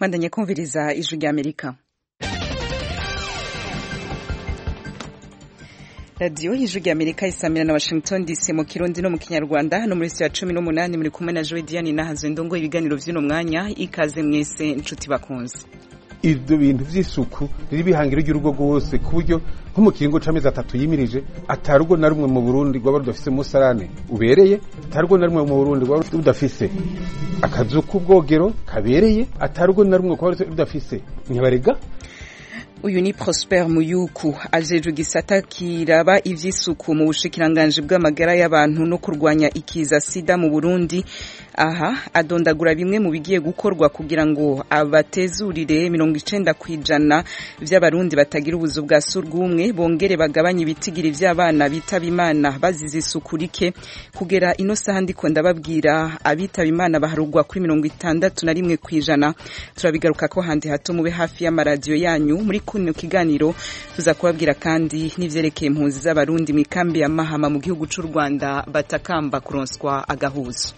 mwandanye kumviriza ijwi ry'amerika radiyo y'ijwi ry'amerika isamira na washington dc mu kirundi no mu kinyarwanda hano muri ya cumi n'umunani muri kumwe na joe diane nahazo ndongo ibiganiro by'uno mwanya ikaze mwese inshuti bakunze ibyo bintu by'isuku riri bihangiro ry'urugo rwose ku buryo nko mu kiringo c'amezi atatu yimirije atarugo na rumwe mu Burundi rwaba rudafise umusarane ubereye atarugo na rumwe mu Burundi rwaba rudafise akazu k'ubwogero kabereye atarugo na rumwe rwaba rudafise nyabarega uyu ni Prosper Muyuku ajejwe gisata kiraba ivy'isuku mu bushikiranganje bw'amagara y'abantu no kurwanya ikiza sida mu Burundi aha adondagura bimwe mu bigiye gukorwa kugira ngo abatezurire mirongo icenda kw'ijana vy'abarundi batagira ubuzu bwa surwumwe bongere bagabanye ibitigiri vy'abana bitaba imana bazize isuku rike kugera ino saha ndiko ndababwira abitaba imana baharugwa kuri mirongo itandatu na rimwe kw'ijana turabigaruka ko handi hato mube hafi y'amaradiyo yanyu muri kuno kiganiro tuza kubabwira kandi n'ivyerekeye impunzi z'abarundi mu ikambi ya mahama mu gihugu c'u rwanda batakamba kuronswa agahuzo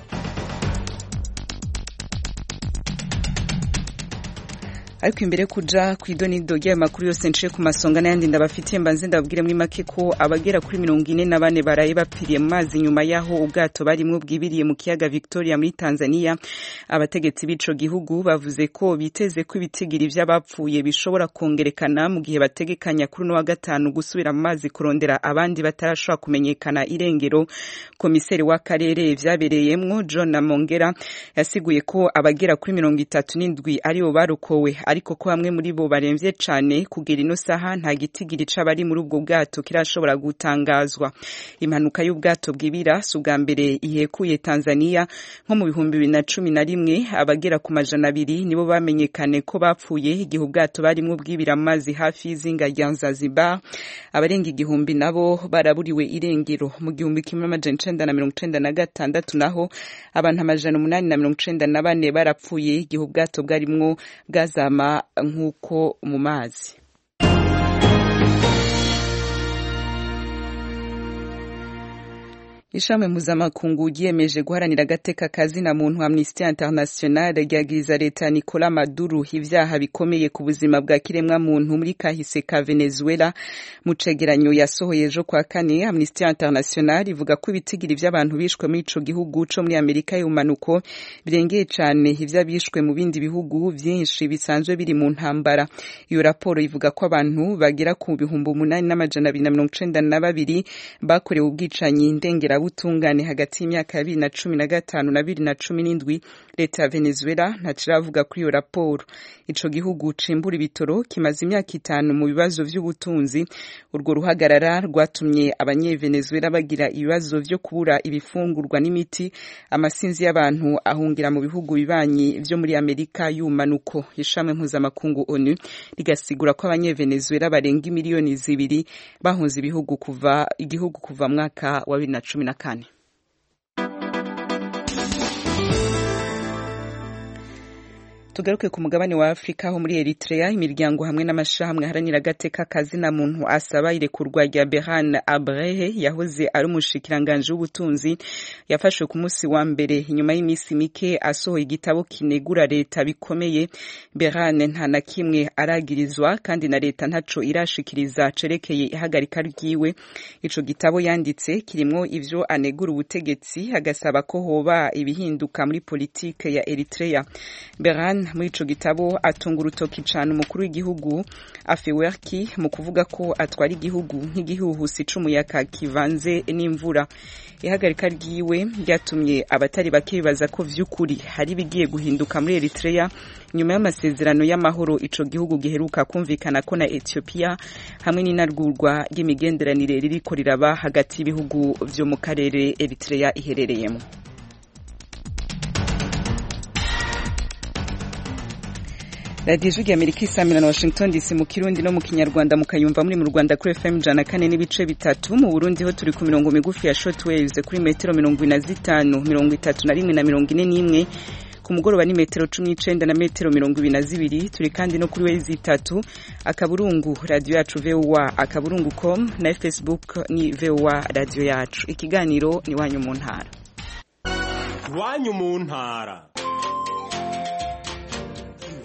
ariko imbere kuja kw'idonido ry'ayo makuru yose nciye ku masonga n'ayandi ndabafitiye mbanze ndababwire muri make ko abagera kuri mirongo ine na bane baraye bapfiriye mu mazi nyuma y'aho ubwato barimwo bwibiriye mu kiyaga victoria muri tanzania abategetsi b'ico gihugu bavuze ko biteze ko ibitigiri vy'abapfuye bishobora kongerekana mu gihe bategekanya kuri uno wa gatanu gusubira mu mazi kurondera abandi batarashobora kumenyekana irengero komiseri w'akarere vyabereyemwo john mongera yasiguye ko abagera kuri mirongo itatu n'indwi aribo barokowe ariko ko bamwe muri bo baremvye cane kugera ino saha nta gitigiri c'abari muri ubwo bwato kirashobora gutangazwa impanuka y'ubwato bwibira si ubwa mbere ihekuye tanzania nko mu bihumbi bibiri na cumi na rimwe abagera ku majana abiri nibo bamenyekane ko bapfuye igihe ubwato barimwo bwibira amazi hafi y'izinga rya zanzibar abarenga igihumbi nabo baraburiwe irengero mu gihumbi kimwe amajana icenda na mirongo icenda na gatandatu naho abantu amajana umunani na mirongo icenda na bane barapfuye igihe ubwato bwarimwo bwazama nk'uko mu mazi ishami mpuzamakungu ryiyemeje guharanira agateka kazina muntu amnesty international ryagiriza leta nicola maduro ivyaha bikomeye ku buzima bwa kiremwa muntu muri kahise ka venezuela mu cegeranyo yasohoye ejo kwa kane amnesty international ivuga ko ibitigiri vy'abantu bishwe muri ico gihugu co muri amerika y'ubumanuko birengeye cane ivy'abishwe mu bindi bihugu vyinshi bisanzwe biri mu ntambara iyo raporo ivuga ko abantu bagera ku bihumbi umunani n'amajana abiri na mirongo icenda na babiri bakorewe ubwicanyi ndengera butungane hagati y'imyaka ya bibiri na cumi na gatanu na bibiri na cumi n'indwi leta ya venezuela ntaciravuga kuri iyo raporo ico gihugu cimbura ibitoro kimaze imyaka itanu mu bibazo vy'ubutunzi urwo ruhagarara rwatumye abanyevenezuela bagira ibibazo vyo kubura ibifungurwa n'imiti amasinzi y'abantu ahungira mu bihugu bibanyi vyo muri amerika y'ubumanuko ishami mpuzamakungu onu rigasigura ko abanyevenezuela barenga imiliyoni zibiri bahunze ibihugu kuva igihugu kuva mwaka wa bibiri na cumi na kane tugaruke ku mugabane wa afurika aho muri eritrea imiryango hamwe n'amashirahamwe aharanira agateka kazina muntu asaba irekurwa rya behan abrehe yahoze ari umushikiranganji w'ubutunzi yafashwe ku munsi wa mbere inyuma y'iminsi mike asohoye igitabo kinegura leta bikomeye behan nta na kimwe aragirizwa kandi na leta ntaco irashikiriza cerekeye ihagarika ryiwe ico gitabo yanditse kirimwo ivyo anegura ubutegetsi agasaba ko hoba ibihinduka muri politike ya eritrea behan muri ico gitabo atunga urutoki cane umukuru w'igihugu afewerki mu kuvuga ko atwara igihugu nk'igihuhusi c'umuyaga kivanze n'imvura ihagarika ryiwe ryatumye abatari bake bibaza ko vy'ukuri hari bigiye guhinduka muri eritrea nyuma y'amasezerano y'amahoro ico gihugu giheruka kumvikana ko na ethiopia hamwe n'inarwurwa ry'imigenderanire ririko riraba hagati y'ibihugu vyo mu karere eritrea iherereyemo radiyo ijwi ry'amerika isamira na washington dc mu kirundi no mu kinyarwanda mukayumva muri mu rwanda kuri fm ijana kane n'ibice bitatu mu burundi ho turi ku mirongo migufi ya short waves kuri metero mirongo ine na zitanu mirongo itatu na rimwe na mirongo ine n'imwe ku mugoroba ni metero cumi n'icenda na metero mirongo ibiri na zibiri turi kandi no kuri wezi itatu akaburungu radiyo yacu voa akaburungu com na facebook ni voa radiyo yacu ikiganiro ni wanyu mu ntara iwanyu mu ntara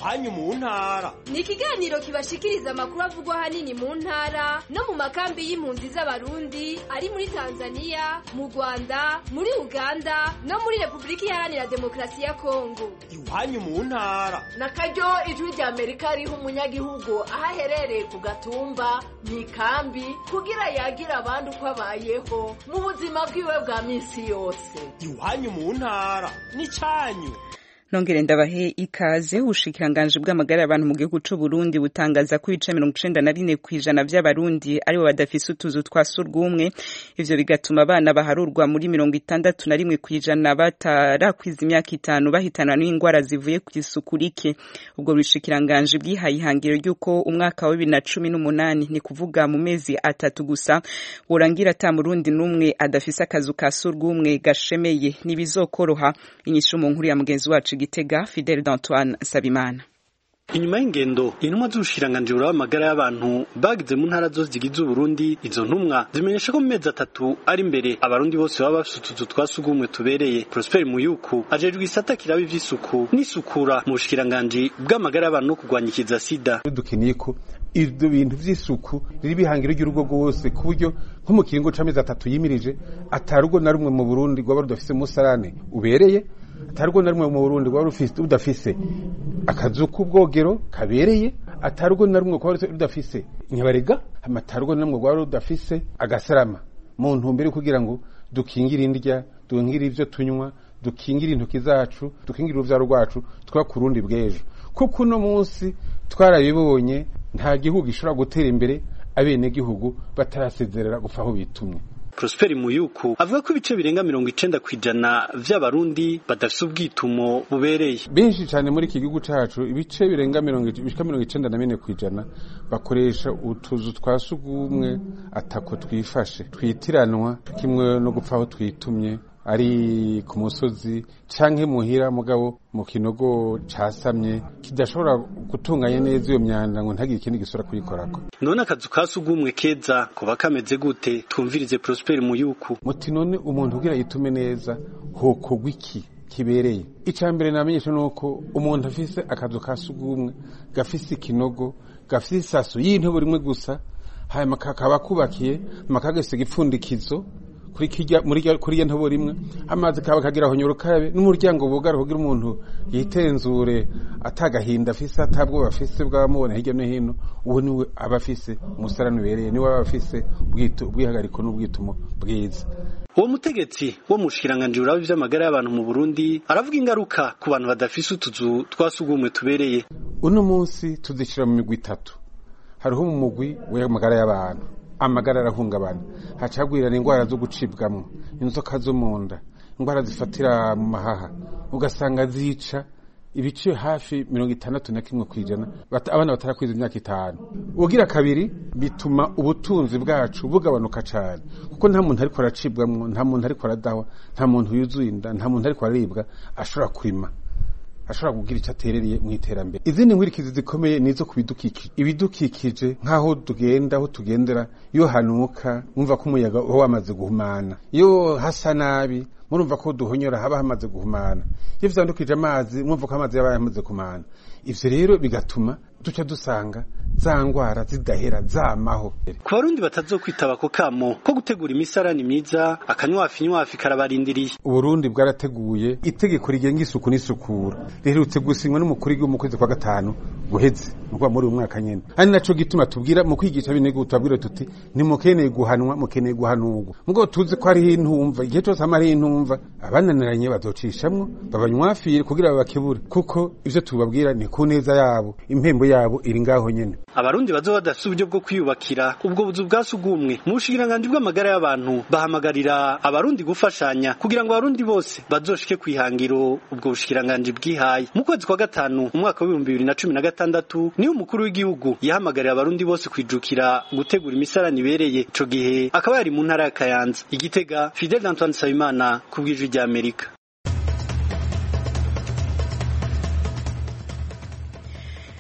iwanyu mu ntara ni ikiganiro kibashikiriza amakuru avugwa ahanini mu ntara no mu makambi y'impunzi z'abarundi ari muri tanzania mu rwanda muri uganda no muri repubulika iharanira demokarasi ya kongo iwanyu mu ntara na karyo ijwi rya amerika riha umunyagihugu aho aherereye ku gatumba mu ikambi kugira yagira abandi uko abayeho mu buzima bwiwe bwa minsi yose iwanyu mu ntara n'icyanyu nongere ndabahe ikaze ubushikiranganji bw'amagara y'abantu mu gihugu c'u Burundi butangaza ko ibice mirongo icenda na bine kw'ijana vy'abarundi aribo badafise utuzu twa surwumwe ivyo bigatuma abana baharurwa muri mirongo itandatu na rimwe kw'ijana batarakwiza imyaka itanu bahitanwa n'ingwara zivuye kw'isuku rike ubwo bushikiranganji bwihaye ihangiro ry'uko umwaka wa bibiri na cumi n'umunani ni kuvuga mu mezi atatu gusa worangira ata murundi n'umwe adafise akazu ka surwumwe gashemeye ntibizokoroha inyishu mu nkuru ya mugenzi wacu Gitega Fidel d'Antoine Sabimana inyuma y'ingendo intumwa z'ubushikiranganji buraba amagara y'abantu bagize mu ntara zose zigize uburundi izo ntumwa zimenyesha ko mu mezi atatu ari imbere abarundi bose baba bafise utuzu twa sugumwe tubereye prosper muyuku ajejwe isata kiraba ivy'isuku n'isukura mu bushikiranganji bw'amagara y'abantu no kurwanya ikiza sida dukeneye ko ibyo bintu vy'isuku riri bihangiro ry'urugo rwose ku buryo nko mu kiringo c'amezi atatu yimirije atarugo na rumwe mu burundi rwaba rudafise umusarane ubereye atarugo na rumwe mu Burundi rwaba rudafise akazu k'ubwogero kabereye atarugo na rumwe rwaba rudafise nyabarega amatarugo na rumwe rwaba rudafise agasarama mu ntumbero kugira ngo dukingire indya dukingire ivyo tunywa dukingire intoki zacu dukingire uruvyaro rwacu twa ku rundi bw'ejo kuko uno munsi twarabibonye nta gihugu gishobora gutera imbere abenegihugu batarasezerera gupfa aho bitumye Prosper Muyuku avuga ko ibice birenga mirongo icenda kw'ijana vy'abarundi badafise ubwitumo bubereye benshi cyane muri iki gihugu cacu ibice birenga mirongo bishika mirongo icenda na bine kw'ijana bakoresha utuzu twa sugumwe atako twifashe twitiranwa kimwe no gupfa aho twitumye ari ku musozi canke muhira mugabo mu kinogo casamye kidashobora gutunganya neza iyo myanda ngo ntagire ikindi gisura kuyikorako none akazu ka sugumwe keza kuba kameze gute twumvirize Prosper Muyuku muti none umuntu ugira yitume neza hokorwa iki kibereye icya mbere namenyesha ni uko umuntu afise akazu ka sugumwe gafise ikinogo gafise isaso y'intebe rimwe gusa hanyuma kakaba kubakiye makagasiga ipfundikizo kuri kirya muri kuri ntobo rimwe amazi kaba kagira honyora ukabe n'umuryango bugara kugira umuntu yitenzure atagahinda afise atabwo bafise bwamubona hirya no hino uwo niwe aba afise umusarani ubereye niwe aba afise ubwihagariko n'ubwitumo bwiza uwo mutegetsi wo mu bushikiranganji buraba ivy'amagara y'abantu mu Burundi aravuga ingaruka ku bantu badafise utuzu twa sugumwe tubereye uno munsi tuzishira mu migwi itatu hariho mu mugwi w'amagara y'abantu amagara arahungabana hacagwirana indwara zo gucibwamo inzoka zo mu nda indwara zifatira mu mahaha ugasanga zica ibice hafi mirongo itandatu na kimwe ku ijana abana batarakwiza imyaka itanu ugira kabiri bituma ubutunzi bwacu bugabanuka cyane kuko nta muntu ariko aracibwamo nta muntu ariko aradahwa nta muntu yuzuye inda nta muntu ariko araribwa ashobora kurima ashobora kugira icyo aterereye mu iterambere izindi nkurikizi zikomeye ni izo ku bidukikije ibidukikije nk'aho tugenda aho tugendera iyo hanuka mwumva ko umuyaga uba wamaze guhumana iyo hasa nabi murumva ko duhonyora haba hamaze guhumana iyo vyandukije amazi mwumva ko amazi yaba yamaze kumana ivyo rero bigatuma duca dusanga za ngwara zidahera zamaho ku barundi batazokwitaba ako kamo ko gutegura imisarani myiza akanywafi nywafi karabarindiriye uburundi bwarateguye itegeko rigenga isuku n'isukura riherutse gusinywa n'umukuru w'igihugu mu kwezi kwa gatanu guheze nukuvuga muri uyu mwaka nyene ari naco gituma tubwira mu kwigisha abenegihugu tubabwira tuti nimukeneye guhanwa mukeneye guhanurwa mugo tuzi ko hariho intumva igihe cose hama hariho intumva abananiranye bazocishamwo babanywafire kugira babakebure kuko ivyo tubabwira ni ku neza yabo impembo yabo iri ngaho nyene abarundi bazoba badafise uburyo bwo kwiyubakira ubwo buzu bwa sugumwe mu bushikiranganji bw'amagara y'abantu bahamagarira abarundi gufashanya kugira ngo abarundi bose bazoshike kwihangiro ubwo bushikiranganji bwihaye mu kwezi kwa gatanu umwaka w'ibihumbi bibiri na cumi na gatandatu niho umukuru w'igihugu yahamagarira abarundi bose kwijukira gutegura imisarani ibereye ico gihe akaba yari mu ntara ya kayanza igitega fidel antoine nsabimana ku bw'ijwi ry'amerika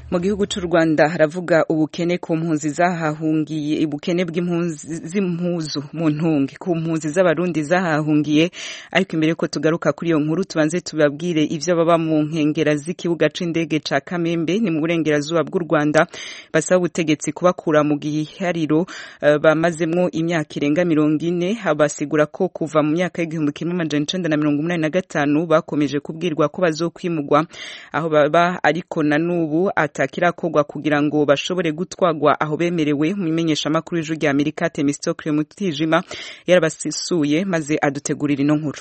mu gihugu cy'u Rwanda haravuga ubukene ku mpunzi zahahungiye ubukene bw'impunzi z'impuzu mu ntungi ku mpunzi z'abarundi zahahungiye ariko imbere ko tugaruka kuri iyo nkuru tubanze tubabwire ivyo baba mu nkengera z'ikibuga c'indege ca Kamembe ni mu burengerazuba bw'u Rwanda basaba ubutegetsi kubakura mu gihariro uh, bamazemwo imyaka irenga mirongo ine basigura ko kuva mu myaka y'igihumbi kimwe amajana icenda na mirongo umunani na gatanu bakomeje kubwirwa ko bazokwimugwa aho baba ariko na n'ubu atakirakorwa kugira ngo bashobore gutwagwa aho bemerewe mu imenyeshamakuru y'ijwi rya Amerika Temistokle Mutijima yarabasisuye maze adutegurira ino nkuru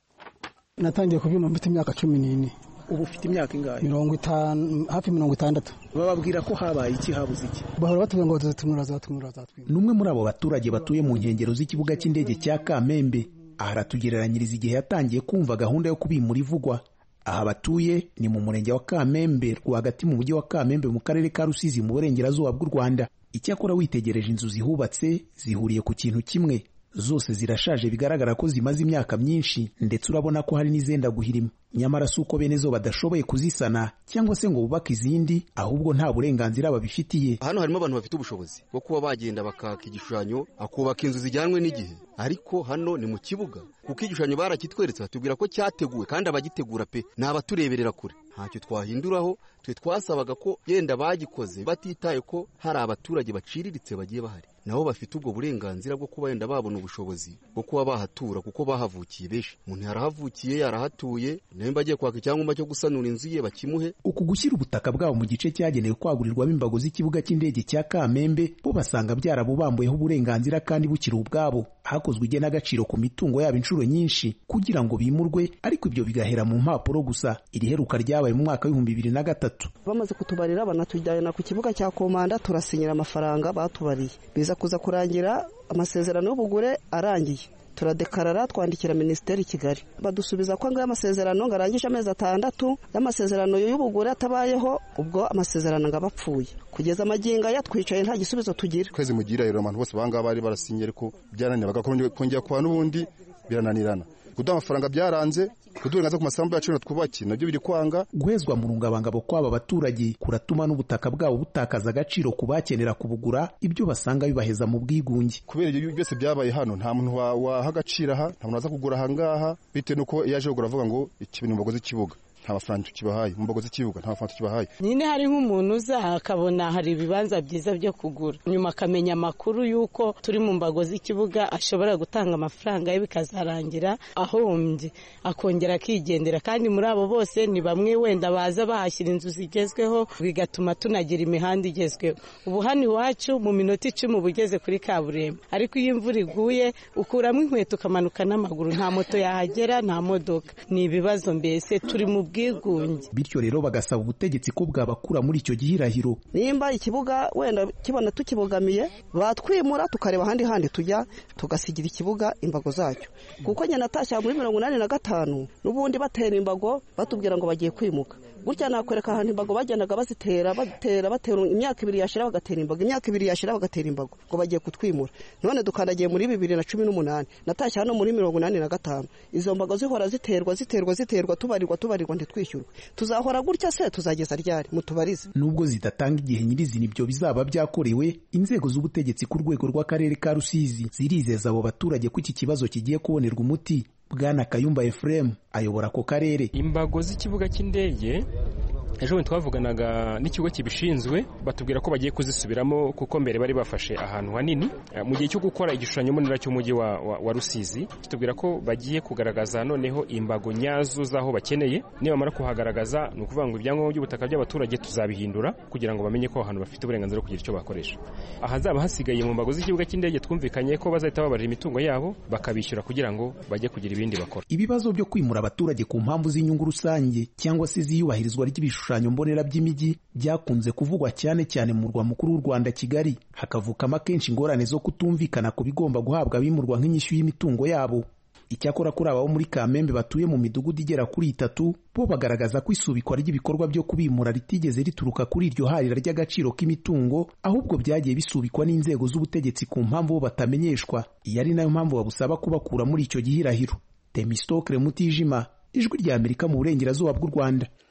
natangiye kubyuma mfite imyaka cumi n'ine ubu ufite imyaka ingahe mirongo itanu hafi mirongo itandatu bababwira ko habaye iki habuze iki bahora batubwira ngo bazatumura bazatumura bazatumura ni umwe muri abo baturage batuye mu nkengero z'ikibuga cy'indege cya kamembe aha aratugereranyiriza igihe yatangiye kumva gahunda yo kubimura ivugwa aha batuye ni mu murenge wa kamembe rwagati mu mujyi wa kamembe mu karere ka rusizi mu burengerazuba bw'u rwanda icyakora witegereje inzu zihubatse zihuriye ku kintu kimwe zose zirashaje bigaragara ko zimaze imyaka myinshi ndetse urabona ko hari n'izenda guhirima nyamara si uko bene zo badashoboye kuzisana cyangwa se ngo bubake izindi ahubwo nta burenganzira babifitiye hano harimo abantu bafite ubushobozi bwo kuba bagenda bakaka igishushanyo akubaka inzu zijyanwe n'igihe ariko hano ni mu kibuga kuko igishushanyo barakitweretse batubwira ko cyateguwe kandi abagitegura pe ni abatureberera kure ntacyo twahinduraho twe twasabaga ko yenda bagikoze batitaye ko hari abaturage baciriritse bagiye bahari nabo bafite ubwo burenganzira bwo kuba yenda babona ubushobozi bwo kuba bahatura kuko bahavukiye benshi umuntu yarahavukiye yarahatuye nimba agiye kwaka icyangombwa cyo gusanura inzu ye bakimuhe uku gushyira ubutaka bwabo mu gice cyagenewe kwagurirwamo imbago z'ikibuga cy'indege cya kamembe bo basanga byarabubambuyeho uburenganzira kandi bukiri ubwabo hakozwe igenagaciro ku mitungo yabo inshuro nyinshi kugira ngo bimurwe ariko ibyo bigahera mu mpapuro gusa iri heruka ryabaye mu mwaka w'ibihumbi bibiri na gatatu bamaze kutubarira banatujyana ku kibuga cya komanda turasinyira amafaranga batubariye biza kuza kurangira amasezerano y'ubugure arangiye turadekarara twandikira minisiteri i kigali badusubiza ko ngo amasezerano ngo arangije amezi atandatu y'amasezerano y'ubugure atabayeho ubwo amasezerano ngo aba apfuye kugeza amagingo aya twicaye nta gisubizo tugira kwezi mugira rero abantu bose bangaba bari barasinye ariko byaranira bagakongera kuba n'ubundi birananirana kuduha amafaranga byaranze kudurengaza ku masambu yacu twubaki nabyo biri kwanga guhezwa mu rungabangabo kw'aba baturage kuratuma n'ubutaka bwabo butakaza agaciro ku bakenera kubugura ibyo basanga bibaheza mu bwigunge kubera ibyo byose byabaye hano nta muntu waha agaciro aha nta muntu waza kugura aha ngaha bitewe n'uko iyo aje kugura avuga ngo iki bintu mbagoze ikibuga nta mafaranga tukibahaye mu mbago z'ikibuga nta mafaranga tukibahaye nyine hari nk'umuntu uza akabona hari ibibanza byiza byo kugura nyuma akamenya amakuru y'uko turi mu mbago z'ikibuga ashobora gutanga amafaranga ye bikazarangira ahombye akongera akigendera kandi muri abo bose ni bamwe wenda baza bahashyira inzu zigezweho bigatuma tunagira imihanda igezweho ubu hano iwacu mu minota icumi uba ugeze kuri kaburimbo ariko iyo imvura iguye ukuramo inkweto ukamanuka n'amaguru nta moto yahagera nta modoka ni ibibazo mbese turi mu bwigunge bityo rero bagasaba ubutegetsi ko bwabakura muri icyo gihirahiro nimba ikibuga wenda kibona tukibogamiye batwimura tukareba ahandi handi tujya tugasigira ikibuga imbago zacyo kuko nyine natashya muri mirongo inani na gatanu n'ubundi batera imbago batubwira ngo bagiye kwimuka gutya nakwereka ahantu imbago bagendaga bazitera batera batera imyaka ibiri yashira bagatera imbago imyaka ibiri yashira bagatera imbago ngo bagiye kutwimura none dukandagiye muri bibiri na cumi n'umunani natashye hano muri mirongo inani na gatanu izo mbago zihora ziterwa ziterwa ziterwa tubarirwa tubarirwa ntitwishyurwe tuzahora gutya se tuzageza ryari mutubarize nubwo zidatanga igihe nyirizina ibyo bizaba byakorewe inzego z'ubutegetsi ku rwego rw'akarere ka rusizi zirizeza abo baturage ko iki kibazo kigiye kubonerwa umuti bwana kayumba efuremu ayobora ako karere imbago z'ikibuga cy'indege ejo bundi twavuganaga n'ikigo kibishinzwe batubwira ko bagiye kuzisubiramo kuko mbere bari bafashe ahantu hanini mu gihe cyo gukora igishushanyo mbonera cy'umujyi wa, wa, wa rusizi kitubwira ko bagiye kugaragaza noneho imbago nyazo z'aho bakeneye nibamara kuhagaragaza ni ukuvuga ngo ibyangombwa by'ubutaka by'abaturage tuzabihindura kugira ngo bamenye ko ahantu bafite uburenganzira bwo kugira icyo bakoresha ahazaba hasigaye mu mbago z'ikibuga cy'indege twumvikanye ko bazahita babarira imitungo yabo bakabishyura kugira ngo bajye kugira ibindi bakora ibibazo byo kwimura abaturage ku mpamvu z'inyungu rusange cyangwa se ziyubahirizwa ry'ibishushanyo mbonera by'imijyi byakunze kuvugwa cyane cyane mu murwa mukuru w'u Rwanda Kigali hakavukamo akenshi ingorane zo kutumvikana ku bigomba guhabwa abimurwa nk'inyishyu y'imitungo yabo icyakora kuri abo muri kamembe batuye mu midugudu igera kuri itatu bo bagaragaza ko isubikwa ry'ibikorwa byo kubimura ritigeze rituruka kuri iryo harira ry'agaciro k'imitungo ahubwo byagiye bisubikwa n'inzego z'ubutegetsi ku mpamvu bo batamenyeshwa iyi ari nayo mpamvu babusaba kubakura muri icyo gihirahiro temistokre mutijima ijwi rya amerika mu burengerazuba bw'u rwanda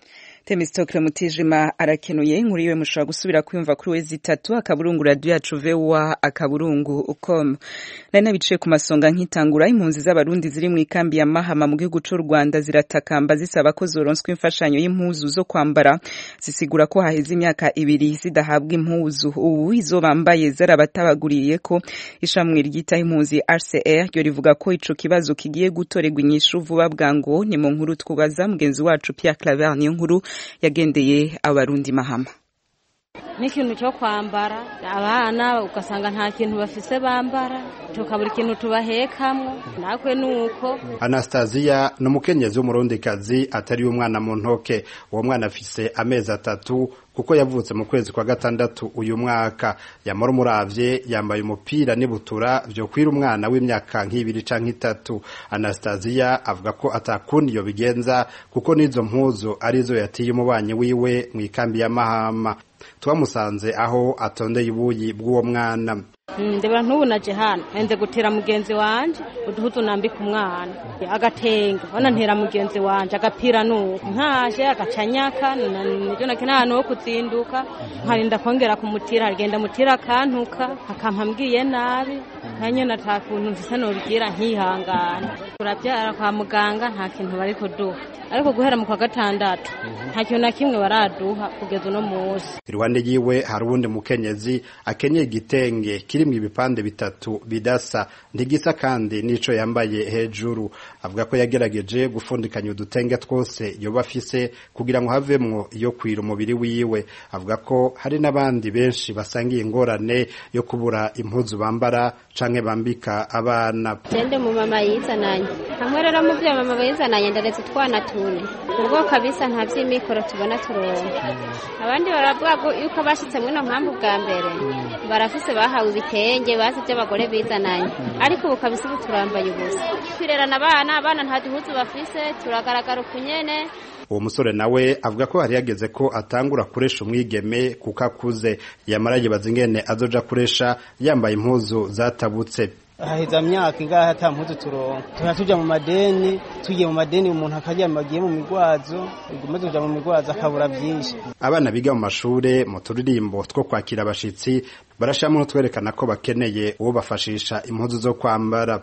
Temistokle Mutijima arakenuye inkuru yiwe mushobora gusubira kwiyumva kuri wezi itatu akaburungu radio yacu vewa akaburungu com nari nabiciye ku masonga nkitangura impunzi z'abarundi ziri mu ikambi ya Mahama mu gihugu c'u Rwanda ziratakamba zisaba ko zoronswa imfashanyo y'impuzu zo kwambara zisigura ko haheze imyaka ibiri zidahabwa impuzu ubu izo bambaye zarabatabaguriye ko ishamwe ryita impunzi RCR ryo rivuga ko ico kibazo kigiye gutorerwa inyishu vuba bwango ni mu nkuru twubaza mugenzi wacu Pierre Claver niyo nkuru yagendeye abarundi mahama n'ikintu cyo kwambara abana ugasanga nta kintu bafise bambara tukabura ikintu tubahekamwo nakwe nuko Anastasia ni umukenyezi w'umurundikazi atari umwana mu ntoke uwo mwana afise amezi atatu kuko yavutse mu kwezi kwa gatandatu uyu mwaka yamara umuravye yambaye umupira n'ibutura vyo kwira umwana w'imyaka nk'ibiri canke itatu Anastasia avuga ko atakundi iyo bigenza kuko n'izo mpuzu arizo yatiye umubanyi wiwe mu ikambi ya Mahama twamusanze aho atondeye ibuyi bw'uwo mwana ndebera ntubu naje hano nze gutera mugenzi wanje uduhuzu nambika umwana agatenge bana ntera mugenzi wanje agapira nuko ntaje agacanyaka nivyo nake n'ahantu ho kuzinduka nkarinda kongera kumutira agenda mutira akantuka akampa mbwiye nabi nanyo nata kuntu mfise nobigira nkihangana turavyara kwa muganga nta kintu bari kuduha ariko guhera mu kwa gatandatu nta kintu na kimwe baraduha kugeza uno munsi iruhande yiwe hari uwundi mukenyezi akenyeye igitenge kirimwo ibipande bitatu bidasa ntigisa kandi n'ico yambaye hejuru avuga ko yagerageje gufundikanya udutenge twose yoba afise kugira ngo havemwo iyo kwira umubiri wiwe avuga ko hari n'abandi benshi basangiye ingorane yo kubura impuzu bambara canke bambika abana Jende mu mama yizananye hamwe rero mu vyo mama yizananye ndaretse utwana tune ubwo kabisa nta vy'imikoro tubona turonka abandi baravuga yuko bashitse mwino mpamvu bwa mbere barafise bahawe ibitenge bazi vy'abagore bizananye ariko ubu kabisa ubu turambaye ubusa twirerana abana abana nta duhuzu bafise turagaragara ukunyene uwo musore nawe avuga ko hari yageze ko atangura kuresha umwigeme kuko akuze yamara yibaza ingene azoja kuresha yambaye impuzu zatabutse haheza myaka ingahe ata mpuzu turonka tuba tuja mu madeni tugiye mu madeni umuntu akaryama agiye mu migwazo maze tuja mu migwazo akabura vyinshi abana biga mu mashure mu turirimbo two kwakira abashitsi barashamwe n'utwerekana ko bakeneye uwo bafashisha impuzu zo kwambara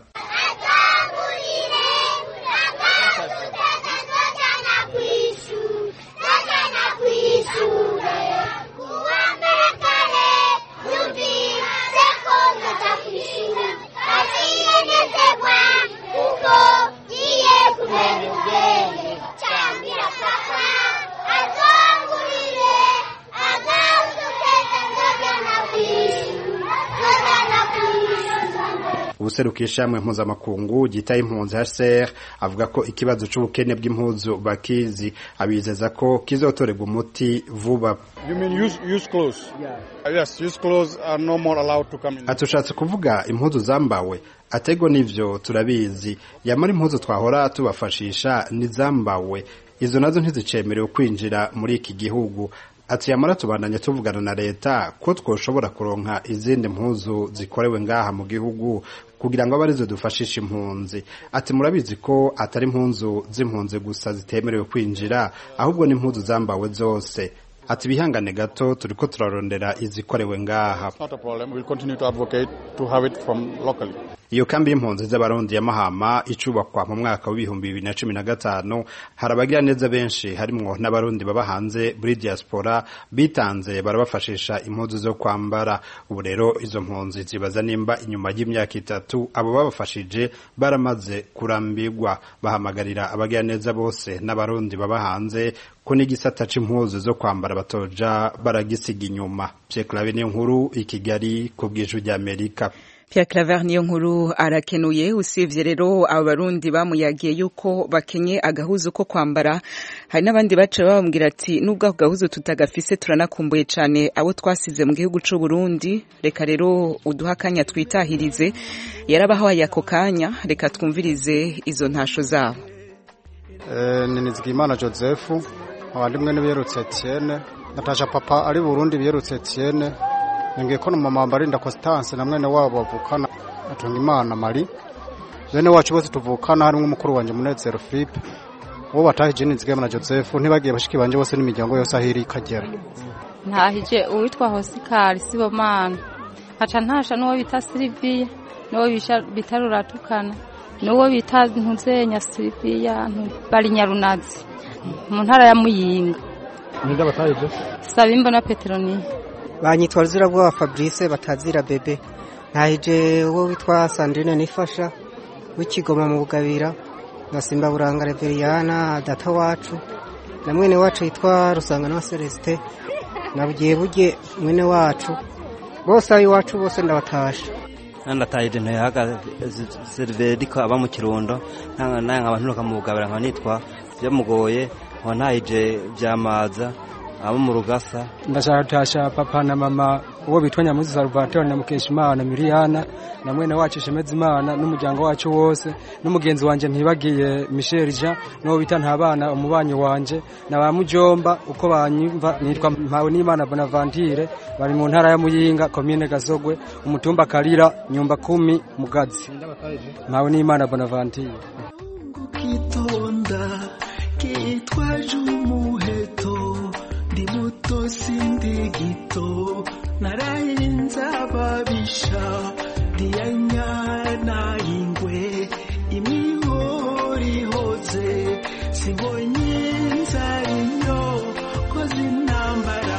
ubuserukiye ishamwe mpuzamakungu gitaye impunzi HCR avuga ko ikibazo c'ubukene bw'impuzu bakizi abizeza ko kizotorerwa umuti vuba You mean use, use clothes? Yeah. Yes, use clothes are no more allowed to come in. atushatse kuvuga impuzu zambawe atego nivyo turabizi yamara impuzu twahora tubafashisha nizambawe izo nazo ntizicemerewe kwinjira muri iki gihugu ati yamara tubandanye tuvugana na leta ko twoshobora kuronka izindi mpuzu zikorewe ngaha mu gihugu kugira ngo abe arizo dufashisha impunzi ati murabizi ko atari impunzu z'impunzi gusa zitemerewe kwinjira ahubwo n'impunzu zambawe zose ati bihangane gato turiko turarondera izikorewe ngaha It's not a problem. We'll continue to advocate to have it from locally. iyo kambi y'impunzi z'abarundi ya mahama icubakwa mu mwaka w'ibihumbi bibiri na cumi na gatanu hari abagira neza benshi harimwo n'abarundi baba hanze muri diaspora bitanze barabafashisha impuzu zo kwambara ubu rero izo mpunzi zibaza nimba inyuma y'imyaka itatu abo babafashije baramaze kurambirwa bahamagarira abagira neza bose n'abarundi baba hanze ko n'igisata c'impuzu zo kwambara batoja baragisiga inyuma Pierre Claver niyo nkuru i Kigali ku bw'ijwi ry'Amerika Pierre Claver niyo nkuru arakenuye usivye rero abarundi bamuyagiye yuko bakenye agahuzu ko kwambara hari n'abandi baca babambwira ati nubwo ako gahuzu tutagafise turanakumbuye cane abo twasize mu gihugu c'u Burundi reka rero uduha akanya twitahirize yarabahaye ako kanya reka twumvirize izo ntasho zabo Eh, ni Nizigimana Joseph abandi mwe nibiyerutse Etienne Natasha papa ari Burundi biyerutse Etienne ningiye ko mama Mbarinda Constance na mwene wabo bavukana atunga Imana Mari bene wacu bose tuvukana harimo umukuru wanje Munezero Philippe uwo batahije nizigama na joseph ntibagiye bashiki banje bose n'imiryango yose aho iri ikagera ntahije uwitwa hosikari sibomana nkaca ntasha n'uwo bita siliviya n'uwo bita ruratukana n'uwo bita ntuzenya siliviya bari nyarunazi mu ntara ya muyinga ninde batahije saba imbona peteroniya banyitwa ruzirabwoba fabrice batazira bebe ntahije uwo witwa sandrine nifasha w'ikigoma mu bugabira na simba buranga reveriyana data wacu na mwene wacu yitwa rusangana wa celestin na bugiye buge mwene wacu bose ab'iwacu bose ndabatasha ndatahije ntayahaga seriveriko aba mu kirundo naye nkaba nturuka mu bugabira nkaba nitwa byamugoye nkaba ntahije byamaza abo mu rugasa ndashaka gutasha papa na mama uwo bitwa nyamuzi salvatore na mukeshimana miriyana na mwene wacu shemezimana n'umuryango wacu wose n'umugenzi wanjye ntibagiye michel jean n'uwo bita ntabana umubanyi wanje na ba mujomba uko banyumva nitwa mpawe n'imana bonaventure bari mu ntara ya muyinga komine gasogwe umutumba karira nyumba kumi mugazi mpawe n'imana bonaventure kitonda kitwaje umuheto ndi muto sindi gito narayenza ababisha ndiyanyana ingwe imihorihoze sibonye nzarinyo koze intambara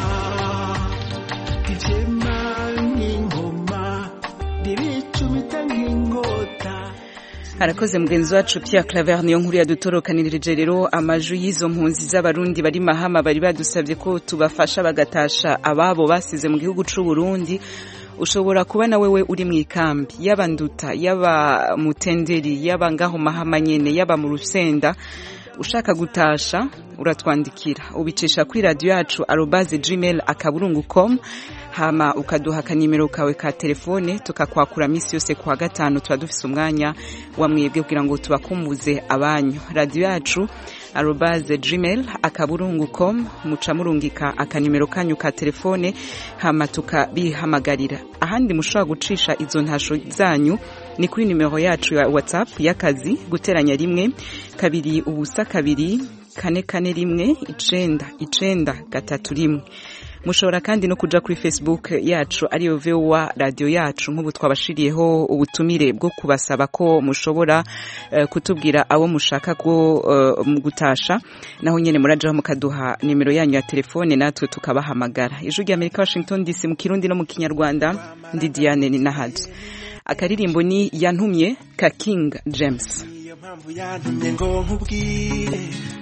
ibyema nk'ingoma ndibicumita nk'inkota harakoze mugenzi wacu Pierre Claver niyo nkuru yadutorokanirije rero amaju y'izo mpunzi z'abarundi bari mahama bari badusabye ko tubafasha bagatasha ababo basize mu gihugu c'u Burundi ushobora kuba na wewe uri mu ikambi yaba nduta yaba mutenderi yaba ngaho mahama nyene yaba mu rusenda ushaka gutasha uratwandikira ubicisha kuri radio yacu arobase gmail akaburungu com hama ukaduha akanimero kawe ka telefone tukakwakura misi yose kwa gatanu tuba dufise umwanya wa mwebwe kugira ngo tubakumbuze abanyu radio yacu arobase gmail akaburungu com muca murungika akanimero kanyu ka telefone hama tukabihamagarira ahandi mushobora gucisha izo ntasho zanyu ni kuri nimero yacu ya whatsapp y'akazi guteranya rimwe kabiri ubusa kabiri kane kane rimwe icenda icenda gatatu rimwe mushobora kandi no kuja kuri facebook yacu ariyo vowa radio yacu nk'ubu twabashiriyeho ubutumire bwo kubasaba ko mushobora uh, kutubwira abo mushaka ko uh, gutasha naho nyene murajaho mukaduha nimero yanyu ya telefone natwe tukabahamagara ijwi rya amerika washington dc mu kirundi no mu kinyarwanda ndi diane ni nahaje akaririmbo ni yantumye ka king james mpamvu yantumye ngo nkubwire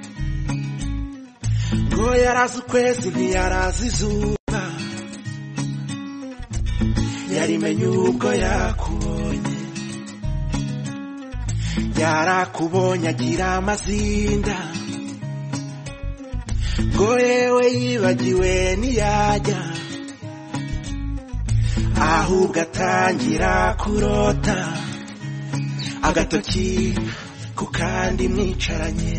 ngo yarazi ukwezi ntiyarazi izuba yarimenye ubwo yakubonye yarakubonye agira amazinda ngo yewe yibagiwe ntiyajya ahubwo atangira kurota agatoki ku kandi mwicaranye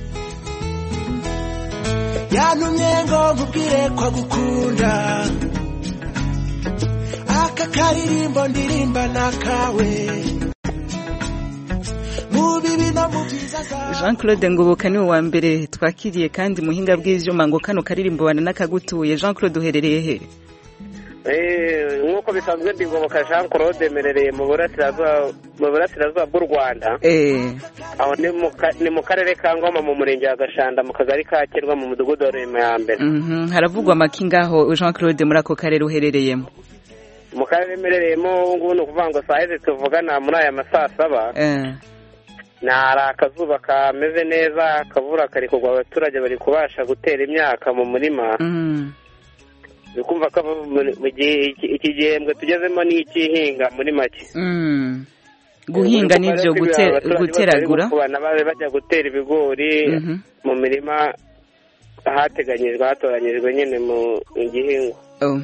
yantumye ngo nkubwire ko agukunda aka karirimbo ndirimba nakawe mu bibi no mu byiza jean claude ngoboka niwe wa mbere twakiriye kandi muhinga bw'ivyuma ngo kano karirimbo wana n'akagutuye jean claude uherereye he nk'uko bisanzwe ndigoboka jean claude merereye mu burasirazuba bw'u rwanda aho ni mu karere ka ngoma mu murenge wa gashanda mu kagari ka kirwa mu mudugudu wa rema ya mbere haravugwa amaki ngaho jean claude muri ako karere uherereyemo mu karere merereyemo ubu ngubu ni ukuvuga ngo saa hizi tuvugana muri aya masaa saba hari akazuba kameze neza akavura kari kugwa abaturage bari kubasha gutera imyaka mu murima ni kumva ko iki gihembwe tugezemo ni icy'ihinga muri make guhinga n'ibyo guteragura babe bajya gutera ibigori mu mirima ahateganyijwe hatoranyijwe nyine mu gihingwa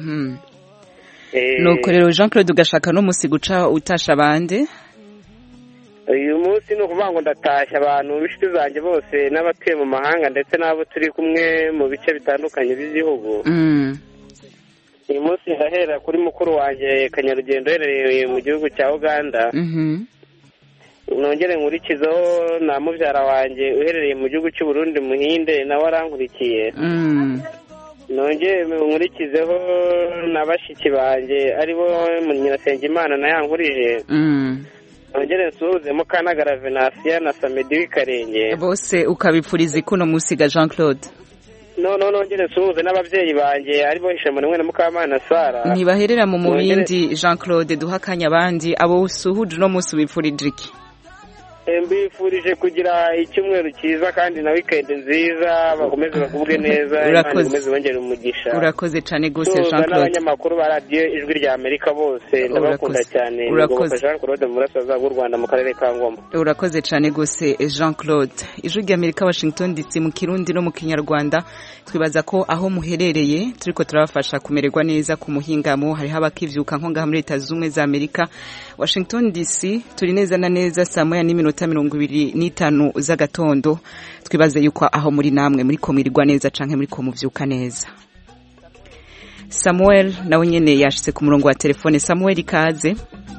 nuko rero jean claude ugashaka n'umunsi guca utasha abandi uyu munsi ni ukuvuga ngo ndatashya abantu b'inshuti zanjye bose n'abatuye mu mahanga ndetse n'abo turi kumwe mu bice bitandukanye by'igihugu uyu munsi ndahera kuri mukuru wanjye kanyarugendo uherereye mu gihugu cya uganda nongere nkurikizeho na mubyara wanjye uherereye mu gihugu cy'u Burundi muhinde nawe arankurikiye Mm. nongere nkurikizeho na bashiki banjye aribo nyirasengimana na yankurije Mm. nongere nsuhuze mukanagara venasiya na samedi w'ikarenge bose ukabipfuriza ikuno musiga jean claude no no nongere nsuhuze n'ababyeyi banjye aribo hishamwe na mukamana sara ntibaherera mu Nongere- mubindi jean claude duha akanya abandi abo usuhuje uno munsi ubipfurije iki Eh, mbifurije kugira icyumweru cyiza kandi na wikendi nziza bakomeze bagubwe neza imana Urakoze. ikomeze bongere umugisha urakoze cyane rwose Tuza jean claude n'abanyamakuru ba radiyo ijwi rya amerika bose ndabakunda Urakoze. cyane Urakoze. Ngoboka jean claude mu burasirazuba bw'u rwanda mu karere ka ngoma urakoze cyane rwose jean claude ijwi rya amerika washington dc mu kirundi no mu kinyarwanda twibaza ko aho muherereye turiko turabafasha kumererwa neza ku muhingamo hariho abakivyuka nko ngaha muri leta z'ubumwe za amerika washington dc turi neza na neza saa moya n'iminota mirongo ibiri n'itanu z'agatondo twibaze yuko aho muri namwe muriko mwirirwa neza canke muriko muvyuka neza samuel nawe nyene yashitse ku murongo wa telefone samuel ikaze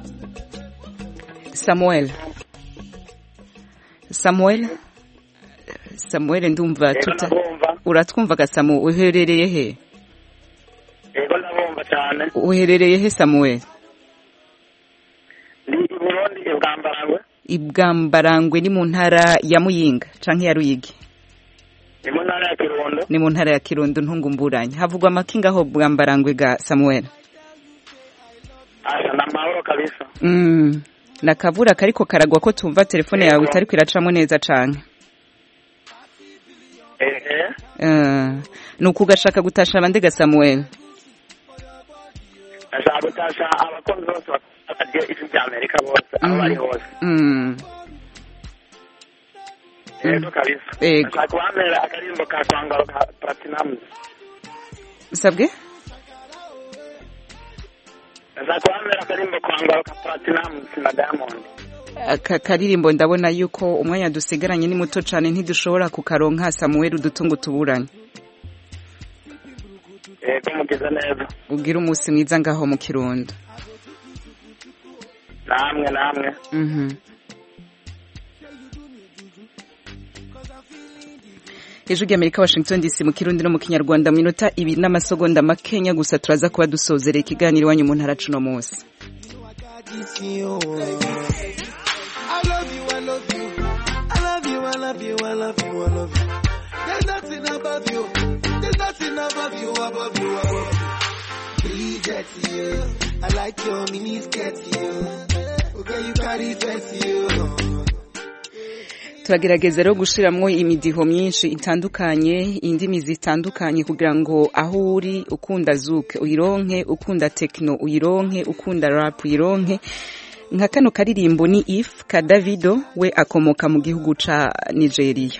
samuel samuel samuel ndumva tuta uratwumva gasamu uherereye he yego ndabumva cyane uherereye he samuel ndi i burundi ibwambarangwe ibwambarangwe ni mu ntara ya muyinga canke ya ruyigi ni mu ntara ya kirundo ni mu ntara ya kirundo ntungumburanye havugwa amakinga aho bwambarangwe ga samuel asa ni amahoro kabisa mm. nakavura kariko karagwa ko tumva telefone yawe itariko iracamo neza canke ehe uh, ni ukugashaka gutasha abandi ga samuel ndashaka gutasha abakunzi bose bakadiyo ijwi rya amerika bose aho bari hose mm. yego kabisa Yego. ndashaka kubamera akaririmbo ka kwangaro ka platinamu sabwe ndashaka kubamera akaririmbo kwangaro ka platinamu na diamond aka karirimbo ndabona yuko umwanya dusigaranye ni muto cyane ntidushobora kukaronka samuel udutungo tuburanye yego mugize neza ubwire umunsi mwiza ngaho mu kirundo namwe namwe Mhm. ijwi ry'amerika washington dc mu kirundi no mu kinyarwanda mu minota ibiri n'amasegonda makenya gusa turaza kuba dusozereye ikiganiro iwanyu mu ntara cuno munsi I love you, I love you. I love you, I love you, I love you, I love you. There's nothing above you. There's nothing above you, above you, above you. Please, it's you. I like your mini skirt, you. Okay, you carry fancy, you. turagerageza rero gushiramwo imidiho myinshi itandukanye indimi zitandukanye kugira ngo aho uri ukunda zuke uyironke ukunda tekino uyironke ukunda rap uyironke nka kano karirimbo ni if ka davido we akomoka mu gihugu ca nigeria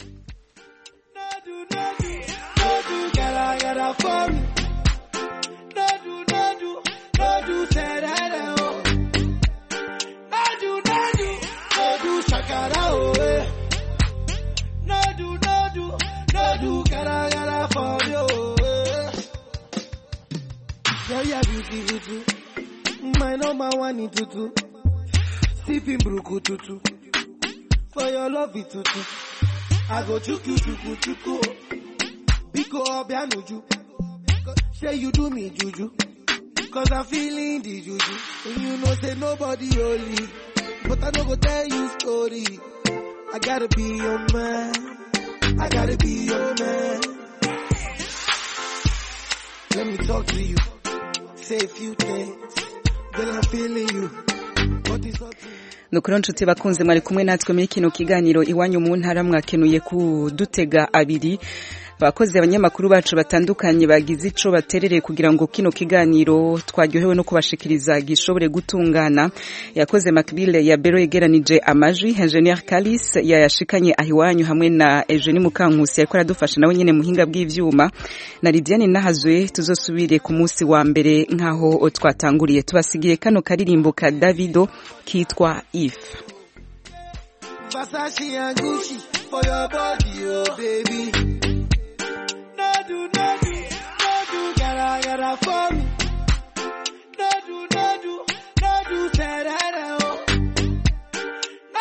Gotta, gotta for me. No do, no do, no do, say that, oh. No do, no do, no do, shakara, oh, eh. No do, no do, no do, gotta, gotta for me, oh, eh. Girl, you're beautiful too. My number one in tutu. Sipping bruku tutu. For your love it tutu. I go chuku chuku chuku. Biko obianuju. Say you do me juju. Cause I'm feeling the juju. And you know say nobody holy. But I no go tell you story. I gotta be your man. I gotta be your man. Let me talk to you. Say a few things. Girl, I'm feeling you. What is up to you? nukuri nshuti bakunze mwari kumwe natwe muri kino kiganiro iwanyu mu ntara mwakenuye kudutega abiri abakozi abanyamakuru bacu batandukanye bagize ico baterereye kugira ngo kino kiganiro twaryohewe no kubashikiriza gishobore gutungana yakoze makbile ya bero yegeranije amajwi ingenieur kalis yayashikanye ahiwanyu hamwe na Eugenie Mukankusi yariko aradufasha nawe nyene muhinga bw'ivyuma na Lidiane Nahazwe tuzosubire ku munsi wa mbere nkaho twatanguriye tubasigiye kano karirimbo ka Davido kitwa If Versace and Gucci for your body, oh baby. No do, no do, no do, gotta, gotta for me. No do, no do, no do, say that, oh.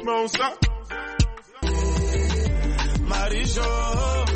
doucement ça. Marie-Jo